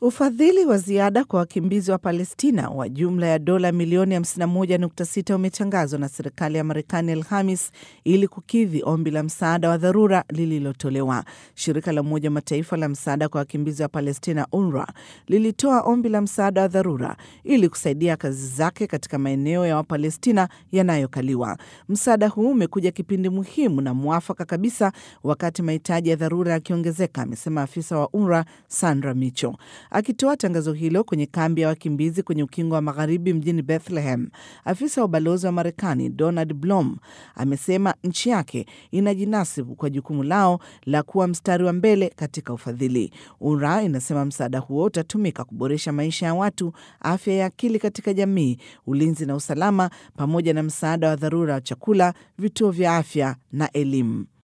Ufadhili wa ziada kwa wakimbizi wa Palestina wa jumla ya dola milioni 51.6 umetangazwa na serikali ya Marekani Alhamis ili kukidhi ombi la msaada wa dharura lililotolewa. Shirika la Umoja wa Mataifa la msaada kwa wakimbizi wa Palestina, UNRWA, lilitoa ombi la msaada wa dharura ili kusaidia kazi zake katika maeneo ya Wapalestina yanayokaliwa. Msaada huu umekuja kipindi muhimu na mwafaka kabisa, wakati mahitaji ya dharura yakiongezeka, amesema afisa wa UNRWA Sandra Micho. Akitoa tangazo hilo kwenye kambi ya wakimbizi kwenye ukingo wa magharibi mjini Bethlehem, afisa wa ubalozi wa Marekani Donald Blom amesema nchi yake inajinasibu kwa jukumu lao la kuwa mstari wa mbele katika ufadhili. UNRWA inasema msaada huo utatumika kuboresha maisha ya watu, afya ya akili katika jamii, ulinzi na usalama, pamoja na msaada wa dharura wa chakula, vituo vya afya na elimu.